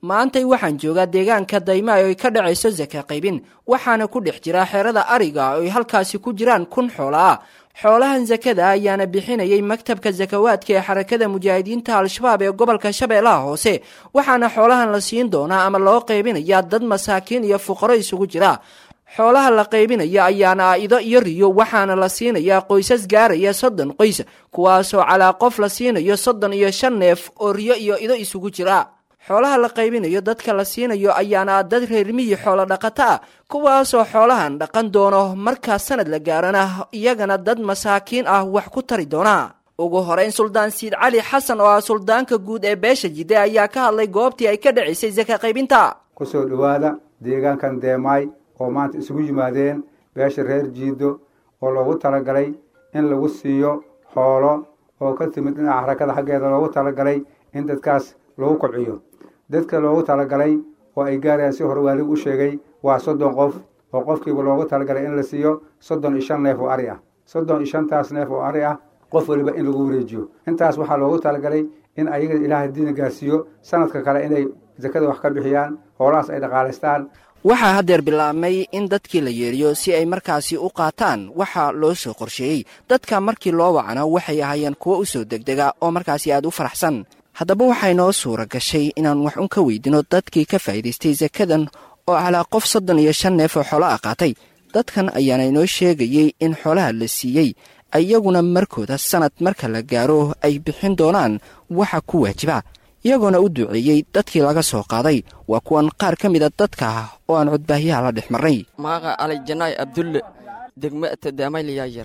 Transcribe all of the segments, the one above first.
maantay waxaan joogaa deegaanka daymaay oy ka dhacayso saka qaybin waxaana ku dhex jira xerada ariga oy halkaasi ku jiraan kun xoola ah xoolahan sakada ayaana bixinayay maktabka sakawaadka ee xarakada mujaahidiinta al-shabaab ee gobolka shabeellaha hoose waxaana xoolahan la siin doonaa ama loo qaybinayaa dad masaakiin iyo fuqaro isugu jira xoolaha la qaybinaya ayaana ido iyo riyo waxaana la siinayaa qoysas gaaraya soddon qoys kuwaasoo calaa qof la siinayo soddon iyo shan neef oo riyo iyo ido isugu jira xoolaha la qaybinayo dadka la siinayo ayaana dad reermiyi xoolo dhaqato ah kuwaasoo xoolahan dhaqan doono markaa sanad la gaarana iyagana dad masaakiin ah wax ku tari doona ugu horeyn suldaan siid cali xasan oo ah suldaanka guud ee beesha jide ayaa ka hadlay goobtii ay ka dhacaysay saka qaybinta kusoo dhowaada deegaankan deemaay oo maanta isugu yimaadeen beesha reer jiido oo loogu talagalay in lagu siiyo xoolo oo ka timid dhinaca xarakada xaggeeda loogu talagalay in dadkaas lagu kobciyo dadka loogu talagalay oo ay gaarayaan si hore waaligu u sheegay waa soddon qof oo qofkiiba loogu talagalay in la siiyo soddon iyo shan neef oo ari ah soddon iyo shantaas neef oo ari ah qof weliba in lagu wareejiyo intaas waxaa loogu talagalay in ayaga ilaahay diina gaarsiiyo sanadka kale inay sakada wax ka bixiyaan hoolahaas ay dhaqaalaystaan waxaa haddeer bilaabmay in dadkii la yeeriyo si ay markaasi u qaataan waxaa loo soo qorsheeyey dadka markii loo wacno waxay ahaayeen kuwo u soo degdega oo markaasi aad u faraxsan haddaba waxay noo suura gashay inaan wax un ka weydino dadkii ka faa'iidaystay sakadan oo calaa qof soddon iyo shan neef oo xoolo ah qaatay dadkan ayaana inoo sheegayey in xoolaha la siiyey iyaguna markooda sanad marka la gaaro ay bixin doonaan waxa ku waajiba iyagoona u duceeyey dadkii laga soo qaaday waa kuwan qaar ka mida dadka ah oo aan codbaahyaha la dhex marnay maaqa alijanaay abdulle degmata daamaylyaayar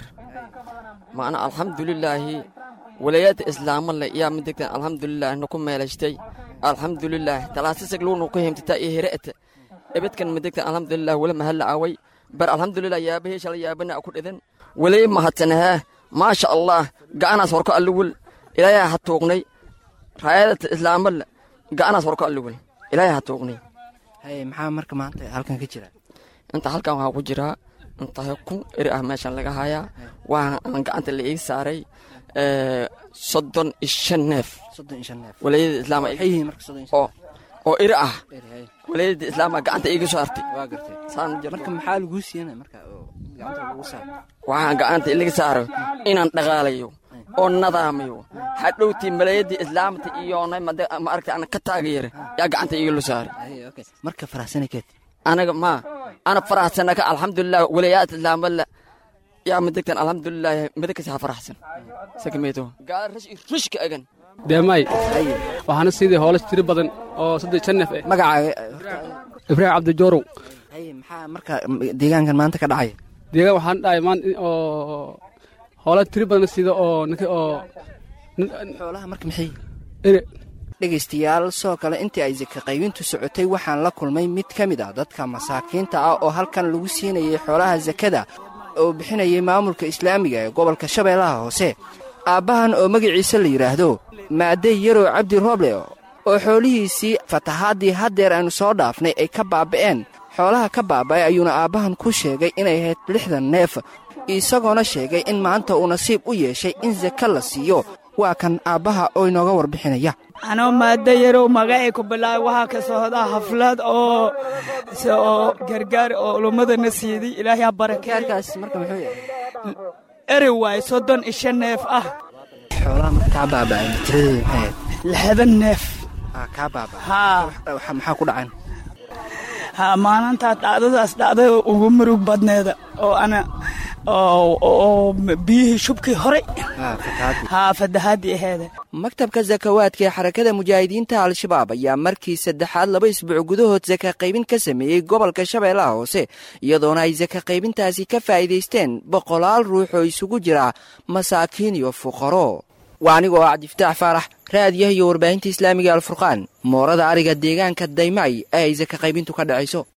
maana alxamdulilaahi walayaadda islaamale yaa midegtan alxamdulilah naku meelaystay alxamdulilah talaasisag luunu ku himtataa iyo hire'ata ebedkan midegtan alxamdulilah wala mahalla away bar alxamdulilah yaabahee shala yaabana ku dhidan walay mahadsanahee maasha allah ga'anaas horko alluwul ilaayaa ha tuugnay raayadata islaamale ga'anaas horko alluwul ilaayaa ha tuugnay haye maxaa marka maanta halkan ka jira inta halkan waxaa ku jiraa intahay kun eri ah meeshan laga hayaa waa aan gacanta la ii saaray soddon iyo shan neef soddon iyo shan neef walayada islaam maxay yihiin marka soddon iyo oo oo iri ah eri haye walayada islaama gacanta iiga soo hartay waa gartay saan jirto marka maxaa laguu siina marka oo gacanta lagu saar waxaan gacanta ilaga saaro inaan dhaqaalayo oo nadaamayo hadhowtii malayadii islaamta iyo ma aragta ana ka taageera yaa gacanta iiga loo saaray haye okay marka faraxsana keed anaga ma ana faraxsanaka alxamdulilah walayaad islaamala yaa madegtan alxamdulilah madagkasi ha faraxsan sakameeto gaala rash rushka agan deemaay waxaana sidii hoolas tiri badan oo saddex shan neef eh magacaaga ibraahim cabdijoorow haye maxaa marka deegaankan maanta ka dhacaya deegaan waxaan dhahay maan oo hoola tiri badan sida oo ninka oo xoolaha marka maxay ere dhegaystayaal soo kale intii ay saka qaybintu socotay waxaan la kulmay mid ka mid ah dadka masaakiinta ah oo halkan lagu siinayay xoolaha sakada oo bixinayay maamulka islaamiga ee gobolka shabeellaha hoose aabbahan oo magaciisa la yidhaahdo maadey yarow cabdi rooble oo xoolihiisii fatahaadii haddeer aynu soo dhaafnay ay ka baaba'een xoolaha ka baaba'ay ayuuna aabbahan ku sheegay inay ahayd lixdan neef isagoona sheegay in maanta uu nasiib u yeeshay in saka la siiyo waa kan aabbaha oo inooga warbixinaya anoo maadda yarow magacay ku bilaabay waxaa ka socdaa xaflad oo oo gargaar oo ulummadana siiday ilaahay ha barakeeyo gaarkaas marka muxuu yahay eri waay soddon iyo shan neef ah xoolaha marka kaa baaba'ay tiradeeda maxay ahayd lixdan neef aa kaa baaba'ay haa Waxa- maxaa ku dhacan haa maalintaa dhacdadaas dhacday ugu murug badneeda oo ana oo oo biyihii shubkii horey aa fatahaadii haa fadahaadii aheeda maktabka sakawaadka ee xarakada mujaahidiinta al-shabaab ayaa markii saddexaad laba isbuuc gudahood saka qaybin ka sameeyey gobolka shabeellaha hoose iyadoona ay saka qaybintaasi ka faa'iidaysteen boqolaal ruux oo isugu jira masaakiin iyo fuqaro waa anigoo ah cabdifataax faarax raadiyaha iyo warbaahinta islaamiga alfurqaan moorada ariga deegaanka daymay ee ay saka qaybintu ka dhacayso